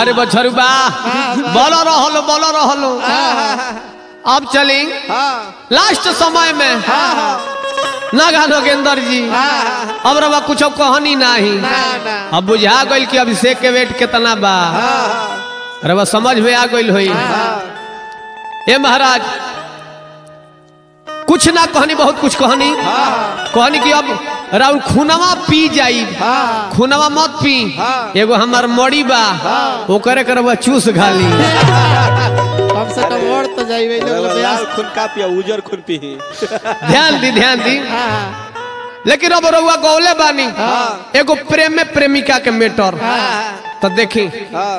बाहर बछरू बा बोल रहलो बोल रहलो अब चली हाँ लास्ट समय में हाँ नागा नगेंद्र जी हाँ अब रवा कुछ कहनी नहीं ना ना अब बुझा गइल कि अभिषेक के वेट कितना बा हाँ रवा समझ में आ गइल होई हाँ ए महाराज कुछ ना कहनी बहुत कुछ कहनी हाँ कहनी कि अब राउर खूनवा पी जाई हाँ खूनवा मत पी हाँ। एगो हमार मड़ी बा हाँ। ओकरे करवा चूस घाली कम से कम और तो जाइबे लोग लाल ब्यास खून का पिया उजर खून पी ध्यान दी ध्यान दी हाँ लेकिन अब रउआ गौले बानी हाँ। एगो प्रेम में प्रेमिका के मेटर हाँ तो देखी हाँ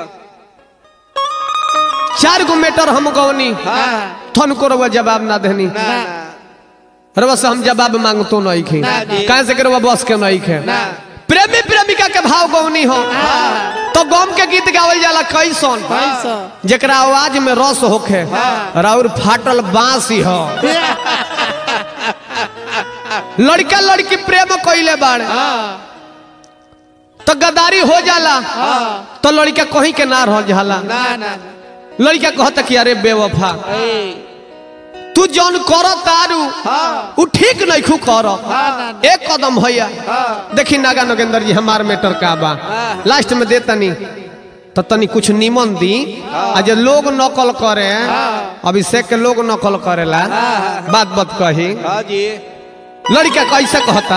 चार गो मेटर हम गौनी हाँ थन को रउआ जवाब ना देनी ना रउआ से हम जवाब मांगतो नहीं खे ना जी। कहाँ से के रउआ बस के नहीं खे ना प्रेमी प्रेमिका के भाव गौनी हो हाँ तो गम के गीत गावल जाला कैसन पैसा जेकरा आवाज में रस होखे हाँ। राउर फाटल बांसी हो लड़का लड़की प्रेम कइले बाड़े हाँ तो गदारी हो जाला हाँ तो लड़का कहीं के ना रह जाला ना ना लड़का कहता कि अरे बेवफा ए तू जौन कर तारू हाँ उ ठीक नहीं खू कर हाँ ना एक कदम भैया हाँ देखी नागा नगेंद्र जी हमार मेटर का बा हाँ। लास्ट में दे तनी तो तनी कुछ निमन दी आ जे लोग नकल करे हाँ। अभिषेक के लोग नकल करेला बात बात कही हाँ जी लड़का कैसे कहता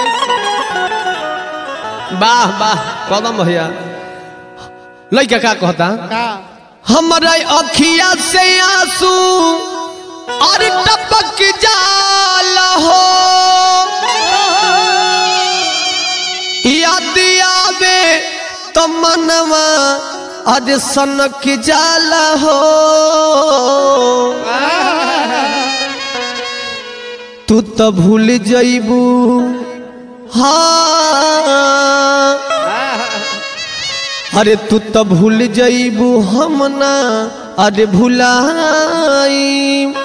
वाह वाह कदम भैया लड़का का कहता का हमारे अखिया से आंसू और टपक जाला हो याद आवे तो मनवा आज सनक जाला हो तू तो भूल जइबू हाँ अरे तू तो भूल जइबू हम ना अरे भुलाई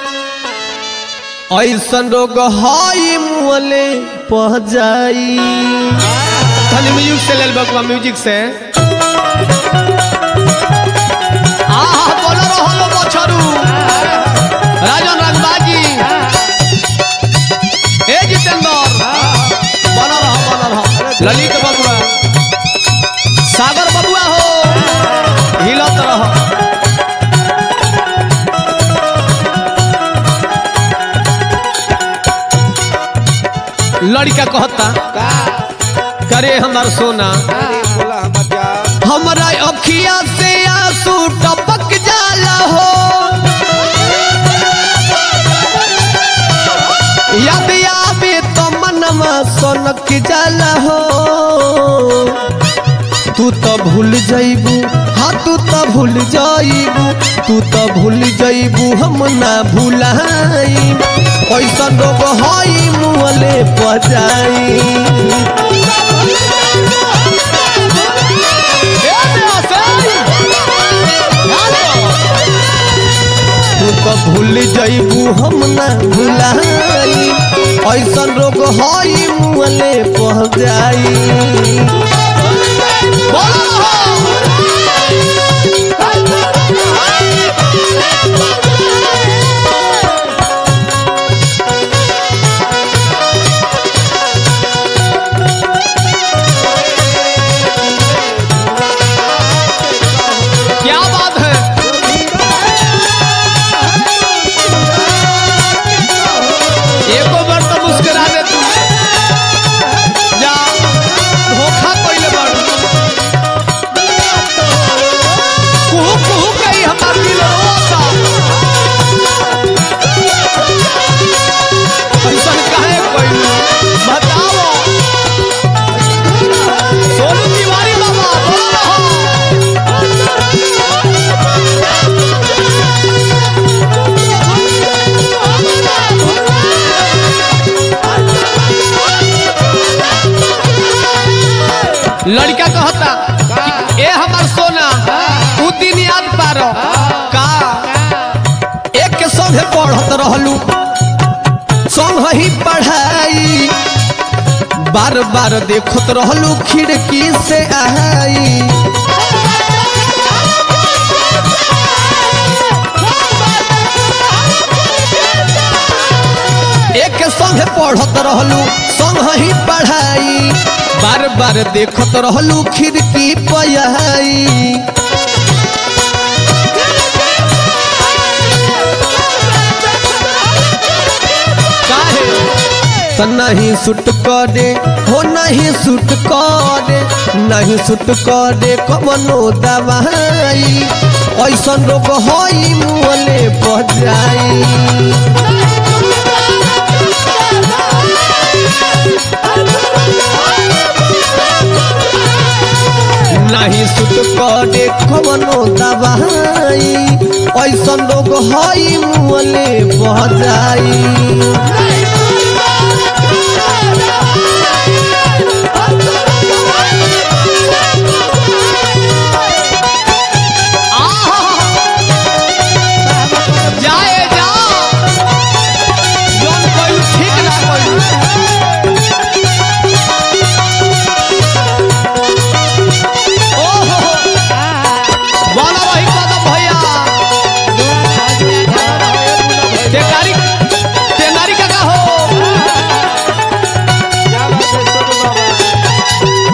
ऐसन रोग हई मुअले पह जाई खाली म्यूजिक से लेल बकुआ म्यूजिक से आहा बोल रहलो बछरू राजन राजबाजी ए जितेंद्र बन रह बन रह ललित बबुआ सागर बबुआ हो हिलत रह लड़का कहता का करे हमार सोना अरे बोला हम जा हमरा अखिया से आंसू टपक जाला हो याद आवे तो मनवा सनक जाला हो तू तो भूल जइबू हाँ तू तो भूल जइबू तू तो भूल जइबू हम ना भूलाई ऐसा रोग हई मुहले पजाई तू तो भूल जइबू हम ना भुलाई ऐसन रोग हई मुहले पह जाई क्या बात है एको बार तो मुस्कुरा दे तू जा धोखा कइले बाड़ कुहू कुहू कही हमार दिल रोता ऐसन काहे कइलू बताओ सोनू तिवारी बाबा बोलो रहो लड़का कहता कि ए हमार सोना उ दिन याद पारो का एक के संगे पढ़त रहलू संग ही पढ़ाई बार बार देखत रहलू खिड़की से आई एक संगे पढ़त रहलू संग ही पढ़ाई बार बार देखत रहलू खिड़की पयाई काहे त नहीं सुट करे हो नहीं सुट करे नहीं सुट करे कवनो दवाई ऐसन रोग होई मुँहले बजाई नहीं सुट करे कवनो दवाई ऐसन रोग होई मुँहले बजाई जाए जा जोन कोई ठीक ना कोई ओहो वाला रही कदम भैया तेकारी तेनारी का का हो क्या बात है सोनू बाबा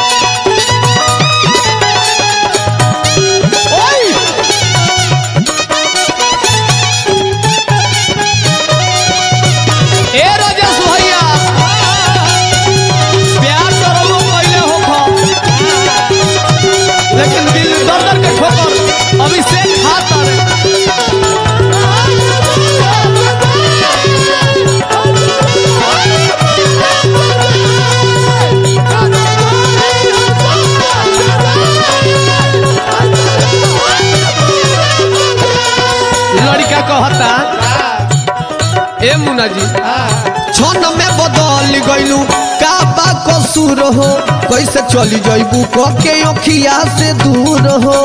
ओए ए राजेश भैया प्यार करो पहले हो खा लेकिन दिल दर दर के ठोकर अभी से खाता रे लड़का कहता ए मुन्ना जी क्षण में बदल गइलू का बा कसूर हो कैसे चली जइबू क के अखिया से दूर हो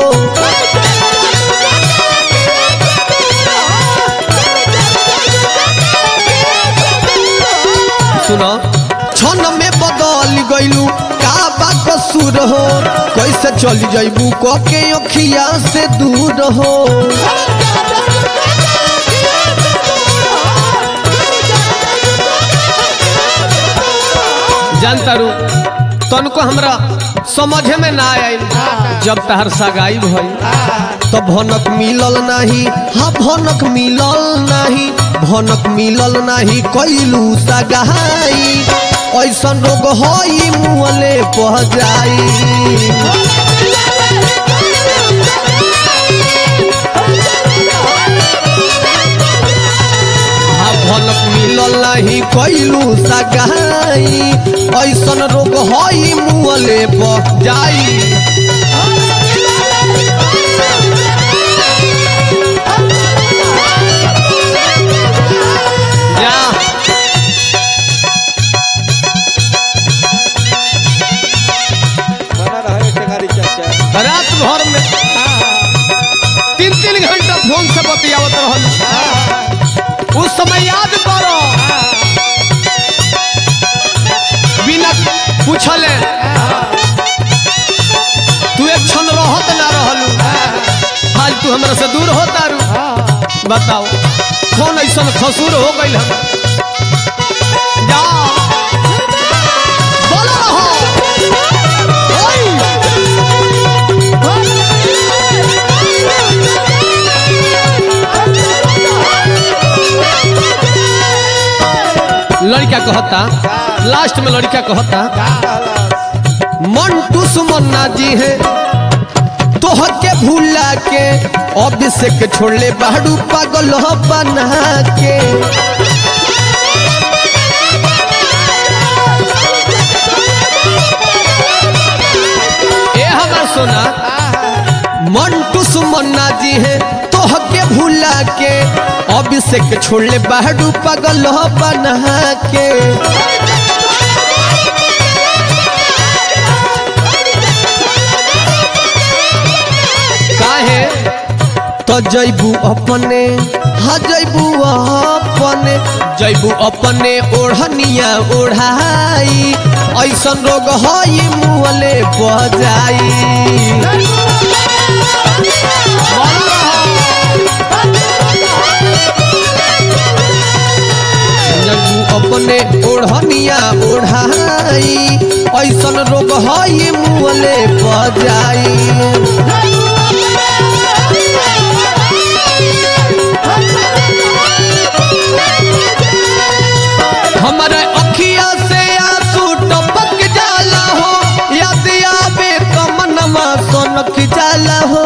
सुनो क्षण में बदल गइलू का बा कसूर हो कैसे चली जइबू क के अखिया से दूर हो जानता रू तनको हमरा समझे में ना आयल जब तहर सगाई भई तो भनक मिलल नाही हाँ भनक मिलल नाही भनक मिलल नाही कैलू सगाई ऐसन रोग होई मुँहले पह जाई हाँ भनक मिलल नाही कैलू सगाई ऐसन रोग होई मुँहले पह जाई जा बना रहे टेंगारी चाचा रात भर में तीन तीन घंटा फोन से बतियावत रहल उस समय याद करो बिना पूछले तू एक क्षण रहत ना रहलू आज तू हमरा से दूर होता रू बताओ कौन ऐसा खसूर हो गई हम जा बोलो रहो ओए! लड़का कहता लास्ट में लड़का कहता मंटू सुमन्ना जी है तोह के भूला के अभिषेक छोड़ले बाड़ू पागल बना के ए हमार सोना मंटू सुमन्ना जी है तोह के भूला के अभिषेक छोड़ले बाड़ू पागल बना के काहे तो जैबू अपने हाँ जैबू अपने जैबू अपने ओढ़निया ओढ़ाई ऐसन रोग हई मुँहले बजाई जैबू अपने ओढ़निया ओढ़ाई ऐसन रोग है मुँहले बजाई हमारे अखिया से आंसू टपक जाला हो याद आवे कमनमा सोनक जाला हो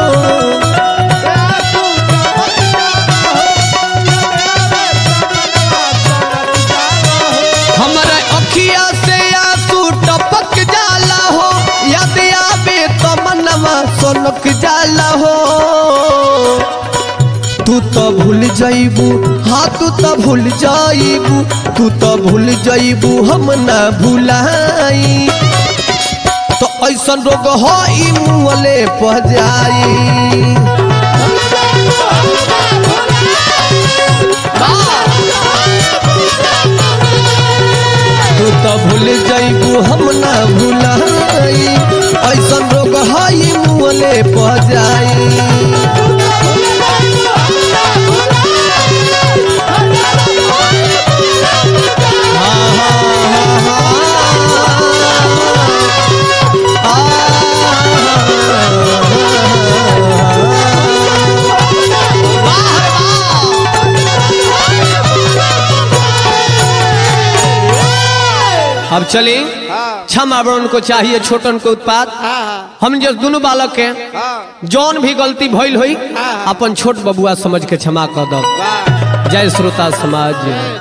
हमारे अखिया से आंसू टपक जाला हो याद आवे कमनमा सोनक जाला हो तू तो भूल जाइबू हाँ तू तो भूल जाइबू तू तो भूल जाइबू हम ना भूलाई तो ऐसन रोग हो ई मुँहले पह जाई तू तो भूल जाइबू हम ना भूलाई ऐसन रोग हो ई मुँहले पह जाई अब चले हाँ क्षमा बड़न को चाहिए छोटन को उत्पाद हाँ हम जो दोनों बालक के हाँ जौन भी गलती भइल होई हाँ। अपन छोट बबुआ समझ के क्षमा कर दो वाह जय श्रोता समाज